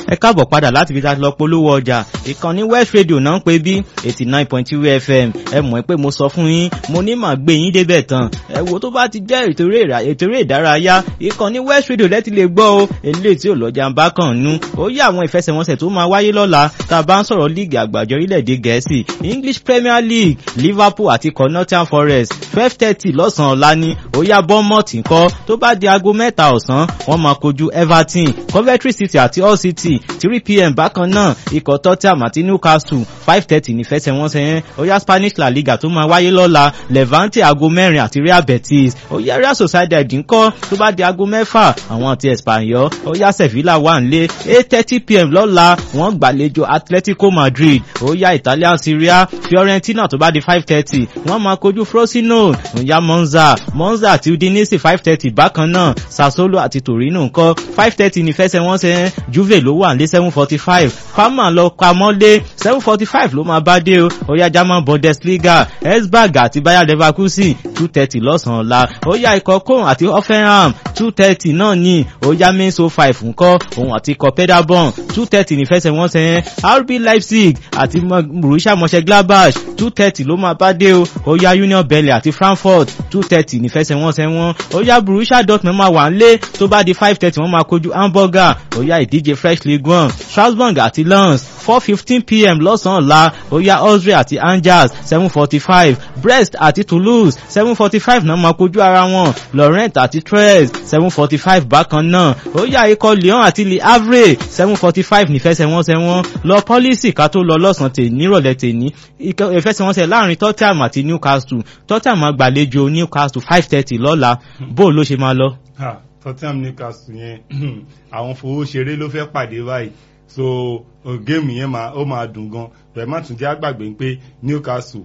ẹ káàbọ̀ padà láti fi lọ polówó ọjà ìkànnì west radio náà ń pè bí eighty nine point two fm ẹ mọ̀ pé mo sọ fún yín mo ní màá gbé yín débẹ̀ tán ẹ wo tó bá ti jẹ́ ètò eré ìdárayá ìkànnì west radio lẹ́tí lè gbọ́ o eléyìí tí ò lọ́jà ń bá kàn nú ó yá àwọn ìfẹsẹ̀wọnsẹ̀ tó máa wáyé lọ́la tá a bá ń sọ̀rọ̀ líìgì àgbàjọ orílẹ̀-èdè gẹ̀ẹ́sì english premier league liverpool àti cornelian forest twelve thirty lọ́sàn-án ọ̀la ni ó yá bournemouth ńkọ́ tó bá di aago mẹ́ta ọ̀sán wọ́n máa kojú everton coventry city àti hull city three pm bákan náà ikọ̀ tottenham àti newcastle five thirty nífẹsẹ̀wọnsẹ̀ yẹn ó yá spanish la liga tó máa wáyé lọ́la levante aago mẹ́rin àti real betis ó yá real sociedad ńkọ́ tó bá di aago mẹ́fà àwọn ti espanyol ó yá sevilla wà nílé eight thirty pm lọ́la wọ́n gbàlejò atletico madrid ó yá italian syria fiorentina tó bá di five thirty wọ́n máa kojú frosinone ó yá monza monza àti udinese five thirty bákan náà sassuolo àti torino ńkọ́ five thirty nífẹsẹ̀wọnsẹ̀ juve ló wà nílé seven forty five parma lọ pamọ́lé seven forty five ló máa bá dé o ó yá german bundesliga esberg àti bayer leverkusen two thirty lọ́sàn-án ọ̀la ó yá ikọ̀ kóhùn àti hoffenheim two thirty náà ní ó yá mainso five ńkọ́ òun àti ikọ̀ pedabon two thirty nífẹsẹ̀wọnsẹ̀ yẹn rb leipzig àti borussia mönchengladbach two thirty ló máa bá dé o ó yá union berlin àti frankfurt two thirty nífẹsẹ̀wọnsẹ̀ wọn ó yá borussia dortmund máa wà nílé tó bá di five thirty wọ́n máa kojú hamburger ó yá ìdíje fresh league one strasbourg àti lens four fifteen pm lọ́sàn-án ọ̀la ó yá austria àti angers seven forty five brest àti toulouse seven forty five náà máa kojú ara wọn laurent àti tres seven forty five bákan náà ó yá ikọ̀ lyon àti le havre seven forty five nífẹsẹ̀wọnsẹ̀ wọn lọ pọ́lísì ká tó lọ lọ́sàn-án tè nírọ̀lẹ́ tèní ìfẹsẹ̀wọnsẹ̀ láàrin tottenham àti newcastle tottenham máa gbàlejò newcastle five thirty lọ́la bó ló ṣe máa lọ. tottenham newcastle yẹn àwọn fowó ṣeré ló fẹ́ pàdé báyìí so géèmù yẹn ó máa dùn gan bẹ́ẹ̀ má tún jẹ́ àgbàgbé pé newcastle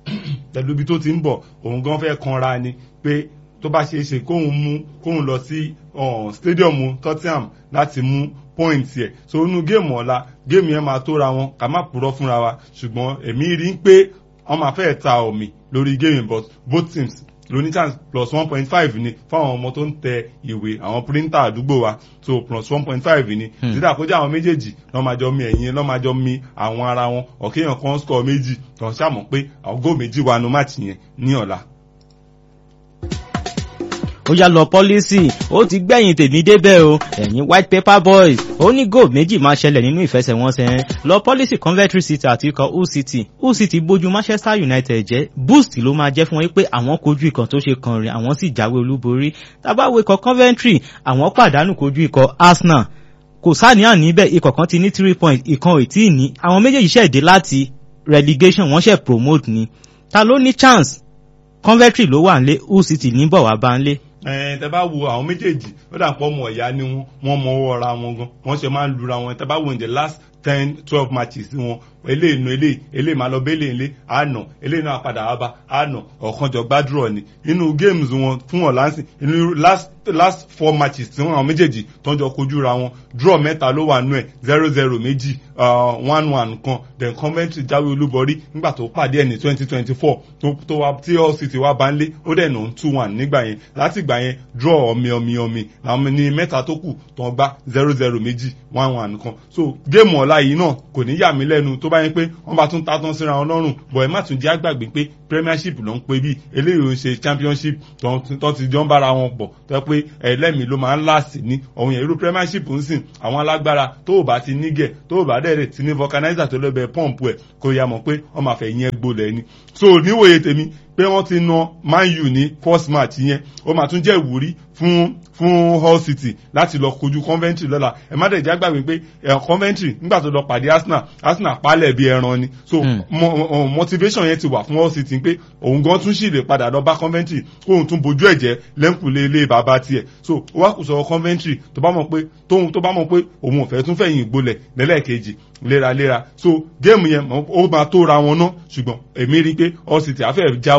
pẹ̀lú ibi tó ti ń bọ̀ òun gan fẹ́ kanra ni pé tó bá ṣe é ṣe kóun mú kóun lọ sí stadium tottenham láti mú point yẹ so inú géèmù ọ̀la géèmù yẹn máa tóra wọn ká má purọ́ fúnra wa ṣùgbọ́n èmi rí pé wọ́n máa fẹ́ ta omi lórí géèmù but both teams lóní chance plus one point five ni fáwọn ọmọ tó ń tẹ ìwé àwọn píríntà àdúgbò wa so plus one point five ni dídà kó jẹ́ àwọn méjèèjì lọ́ máa jọ mi ẹ̀yìn lọ́ máa jọ mi àwọn ara wọn ọ̀kéèyàn kan score méjì tó ń ṣàmọ̀ pé àwọn góò méjì wà nù máàcì yẹn ní ọ̀la ó yá lọ pọ́lísì ó ti gbẹ̀yìn tèmi débẹ̀ o ẹ̀yin white paper boys ó ní goal méjì máa ṣẹlẹ̀ nínú ìfẹsẹ̀wọnsẹ̀ yẹn lọ pọ́lísì coventry city àti ikọ̀ hull city hull city bójú manchester united jẹ́ boost ló máa jẹ́ fún wọn pé àwọn kojú ikọ̀ tó ṣe kan rìn àwọn sì jáwé olúborí tábàwé ikọ̀ coventry àwọn pàdánù kojú ikọ̀ arsenal kò sáníyàn níbẹ̀ ikọ̀ kan ti ní three points ìkan ò tí ì ní àwọn méjèèjì ṣẹ̀dé láti relegation wọ́n ṣẹ̀ promote ni ta ló ní chance coventry ló wà nílé hull city ní bọ̀ wá bá nílé ẹ tẹ bá wo àwọn méjèèjì ó dà pọ̀ mọ̀ ọ̀yá ni wọ́n wọ́n mọ ọwọ́ ra wọn gan wọ́n ṣe máa ń lura wọn tẹ bá wo in the last ten twelve matches wọn eléyìí nu eléyìí eléyìí máa lọ bẹ́lẹ̀ ilé àná eléyìí náà padà wá bá àná ọ̀kanjọ gbàdúrọ̀ ni nínú games wọn fún ọ̀lánsìn inú last last four matches tí wọn àwọn méjèèjì tó ń jọ kojú ra wọn draw mẹ́ta ló wà nú ẹ̀ zero zero méjì one one kan then Coventry jáwé olúborí nígbà tó pàdé ẹ̀ ní twenty twenty four tó wá tí Hull City wá bá ń lé ó dẹ̀ nà ń two one nígbà yẹn láti ìgbà yẹn draw ọ̀mì ọ̀mì ọ̀mì làwọn ní mẹ́ta tó kù tó ń gbá zero zero méjì one one kan so géèmù ọ̀la yìí náà kò ní yà mí lẹ́nu tó bá yẹn pé wọ́n bá tún ta tán síra wọn lọ́rùn bọ̀ ẹ má tún jẹ́ àgbàgbé pé premiership ló ń pe bí eléyìí ń ṣe championship tó ti jọ ń bára wọn pọ̀ tó pé ẹlẹ́mìí ló máa ń láàsì ní ọ̀hún yẹn irú premiership ń sìn àwọn alágbára tó ò bá ti nígẹ̀ tó ò bá dẹ̀rẹ̀ ti ní vulcanizer tó lọ́bẹ̀ pump ẹ̀ kó yá mọ̀ pé wọ́n máa fẹ́ yẹn gbolẹ̀ ni so níwòye tèmi pé wọ́n ti na man u ní first match yẹn ó máa tún jẹ́ ìwúrí fún fún Hull City láti lọ kojú Coventry lọ́la ẹ má dẹ̀ já gbàgbé pé Coventry nígbà tó lọ pàdé Arsenal Arsenal palẹ̀ bí ẹran ni so motivation yẹn ti wà fún Hull City pé òun gan tún sì lè padà lọ bá Coventry kóun tún bójú ẹ̀jẹ̀ lẹ́ǹkùlé ilé bàbá tiẹ̀ so ó wá kù sọ̀rọ̀ Coventry tó bá mọ̀ pé tóun tó bá mọ̀ pé òun ò fẹ́ tún fẹ̀yìn ìgbolẹ̀ lẹ́lẹ́kejì léraléra so géèmù yẹn ó máa tó ra wọn ná ṣùgbọ́n èmi rí i pé Hull City àfẹ́ jáwé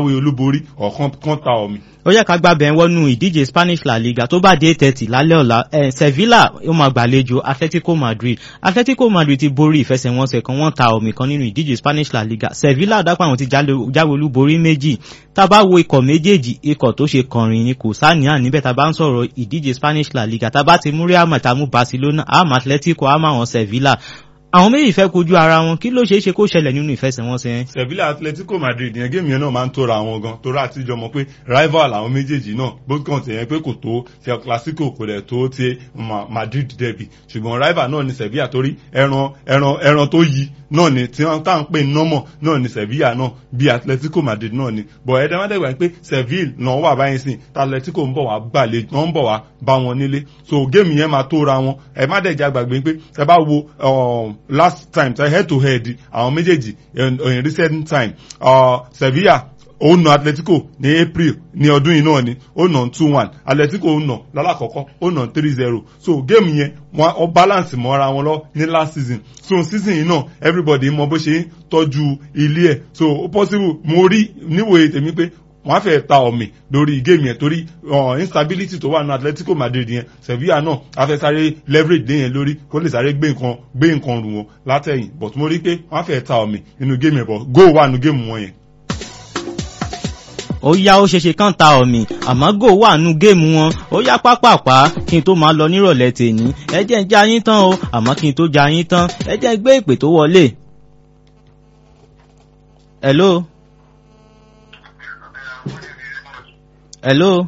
jáwé olúborí ọ̀kan kan ta ọ̀mì ó yẹ ká gbàbẹ̀ wọnú ìdíje spanish la liga tó bá dé thirty lálẹ́ ọ̀la eh, sevilla ó máa gbàlejò atletico madrid atletico madrid ti borí ìfẹsẹ̀wọnsẹ̀ kan wọ́n ta omi kan nínú ìdíje spanish la liga sevilla dápọ̀ àwọn ti jáwé olúborí méjì tá a bá wo ikọ̀ méjèèjì ikọ̀ tó ṣe kọrin ni kò sáníà níbẹ̀ tá a bá ń sọ̀rọ̀ ìdíje spanish la liga tá a bá ti mú real madrid àmú barcelona àmú atletico àmú àwọn sevilla àwọn méjì fẹ́ kojú ara wọn kí ló ṣeé ṣe kó ṣẹlẹ̀ nínú ìfẹsẹ̀wọnsẹ̀ yẹn. sevilla atletico madrid yẹn géèmù yẹn náà máa ń tóra wọn gan torí àtijọ́ mọ̀ pé rival àwọn méjèèjì náà bó kàn ti yẹn pé kò tó ti clasico kò dẹ̀ tó ti madrid derby ṣùgbọ́n rival náà ni sevilla torí ẹran ẹran ẹran tó yí náà ni tí wọ́n tá à ń pè nọ́mọ̀ náà ni sevilla náà bí atletico madrid náà ni bọ̀ ẹ̀dá má dẹ̀gbà pé seville náà wà báyìí sìn tí atletico ń bọ̀ wá gbàlejò wọ́n ń bọ̀ wá bá wọn nílé so géèmù yẹn máa tóra wọn ẹ má dẹ̀ jágbàgbé pé ẹ bá wo last time ṣe head to head àwọn méjèèjì in, in recent time uh, sevilla ó nà atletico ní april ní ọdún yìí náà ni ó nà two one atletico ó nà lálàkọ́kọ́ ó nà three zero so géèmù yẹn wọn ọ balance mọ́ra wọn lọ ní last season so season yìí náà everybody mọ bó ṣe ń tọ́jú ilé ẹ̀ so ó possible mo rí níwòye tèmi pé wọ́n á fẹ́ ta ọ̀mì lórí géèmù yẹn torí instability tó wà ní atletico madrid yẹn sevilla náà á fẹ́ sáré leverage lé yẹn lórí kó lè sáré gbé nǹkan gbé nǹkan rù wọn látẹ̀yìn but mo rí pé wọ́n á fẹ́ ta ọ̀mì nínú géèmù yẹn bọ̀ goal wà nínú géèmù wọn yẹn ó yá ó ṣeṣe kán ta ọ̀mì àmọ́ gò wà nú géèmù wọn ó yá pápápá kí n tó máa lọ nírọ̀lẹ́ tèní ẹ jẹ́ ń já yín tán o àmọ́ kí n tó já yín tán ẹ jẹ́ ń gbé ìpè tó wọlé. hello. hello.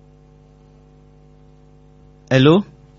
hello.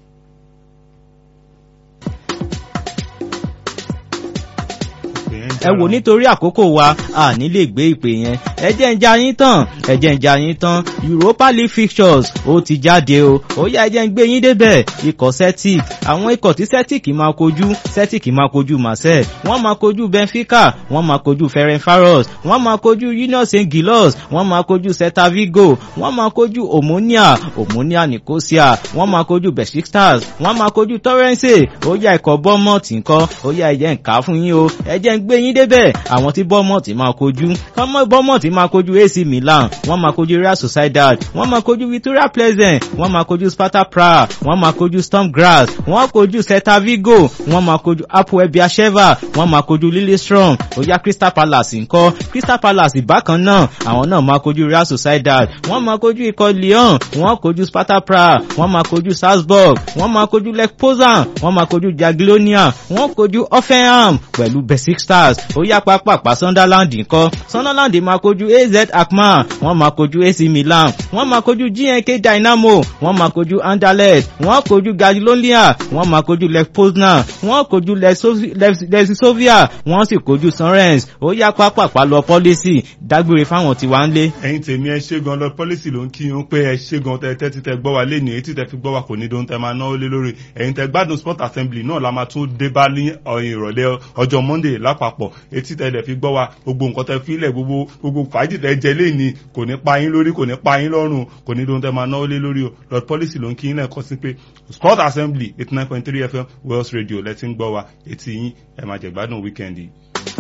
ẹ wò nítorí àkókò wa a ní lè gbé ìpè yẹn ẹ jẹ́ ń já yín tán ẹ jẹ́ ń já yín tán europa league fixtures ó ti jáde o ó yá ẹ jẹ́ ń gbé yín débẹ̀ ikọ̀ celtic àwọn ikọ̀ tí celtic máa kojú celtic máa kojú marseille wọ́n máa kojú benfica wọ́n máa kojú ferencvaros wọ́n máa kojú union st gilos wọ́n máa kojú celta vigo wọ́n máa kojú omonia omonia nicosia wọ́n máa kojú besiktas wọ́n máa kojú torrance ó yá ikọ̀ bournemouth nǹkan ó yá ẹ jẹ́ ń kà á fún yín o ẹ jẹ́ ń gbé yín débẹ̀ àwọn tí bournemouth máa kojú kọ́mọ́ bournemouth máa kojú ac milan wọ́n máa kojú real sociedad wọ́n máa kojú victoria pleasant wọ́n máa kojú sparta prague wọ́n máa kojú storm grass wọ́n kojú celta vigo wọ́n máa kojú apoel biasheva wọ́n máa kojú lillestrøm ó yá crystal palace ńkọ́ crystal palace bákan náà àwọn náà máa kojú real sociedad wọ́n máa kojú ikọ̀ lyon wọ́n kojú sparta prague wọ́n máa kojú salzburg wọ́n máa kojú lech poznan wọ́n máa kojú jaglonia wọ́n kojú offenham pẹ̀lú basic stars ó yá pápápá sunderland ńkọ́ sunderland máa kojú az akman wọ́n máa kojú ac milan wọ́n máa kojú gnk dynamo wọ́n máa kojú anderlecht wọ́n kojú gajlonia wọ́n máa kojú lech poznan wọ́n kojú lesovia wọ́n sì kojú sunrens ó yá pápápá lọ pọ́lísì dágbére fáwọn tiwa ń lé. ẹyin tèmi ẹ ṣe gan lọ pọ́lísì ló ń kí yín pé ẹ ṣe gan tẹ tẹ́tí tẹ gbọ́ wa léni etí tẹ fi gbọ́ wa kò ní dohun tẹ máa náwó lé lórí ẹ̀yin tẹ gbádùn sport assembly náà la máa tún dé bá ní ìrọ̀lẹ́ ọjọ́ monday lápapọ̀ etí tẹ lẹ̀ fi gbọ́ wa gbogbo nǹkan tẹ fílẹ̀ gbogbo gbogbo fàájì tẹ jẹ léni kò ní pa yín lórí kò ní pa yín lọ́rùn kò ní dohun tẹ máa náwó lé lórí o lord policy ló ń kí yín náà kọ́ sí pé sport assembly eighty nine point three fm wales radio lẹ́tí ń gbọ́ wa etí yín ẹ̀ máa jẹ̀gbádùn weekend yìí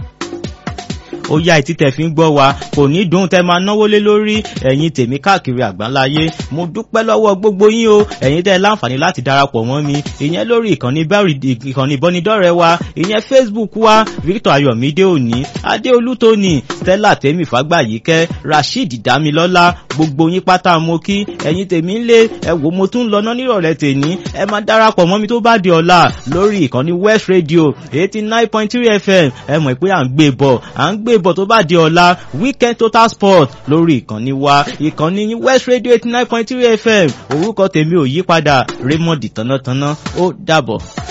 ó yá etí tẹ̀ fi ń gbọ́ wa kò ní dùn tẹ́ máa náwó lé lórí ẹ̀yin tèmi káàkiri àgbáńláyé mo dúpẹ́ lọ́wọ́ gbogbo yín o ẹ̀yin tẹ́ láǹfààní láti darapọ̀ mọ́ mi ìyẹn lórí ìkànnì ìkànnì ìbọnidọ́rẹ̀ wa ìyẹn facebook wa victor ayọ̀mídé òní adéolú tóní stella tèmi fàgbàyíkẹ́ rasheed damilọ́lá gbogbo yín pátá mo kí ẹ̀yin tèmi ń lé ẹ wò mo tún lọ náà nírọ̀lẹ́ tèmi ẹ máa darapọ̀ mọ́ mi tó bá di ọ̀la lórí ìkànnì west radio eighty nine point three fm ẹ mọ̀ pé à ń gbé bọ̀ à ń gbé bọ̀ tó bá di ọ̀la weekend total sport lórí ìkànnì wa ìkànnì west radio eighty nine point three fm orúkọ tèmi ò yí padà raymond tánátáná ó dàbọ̀.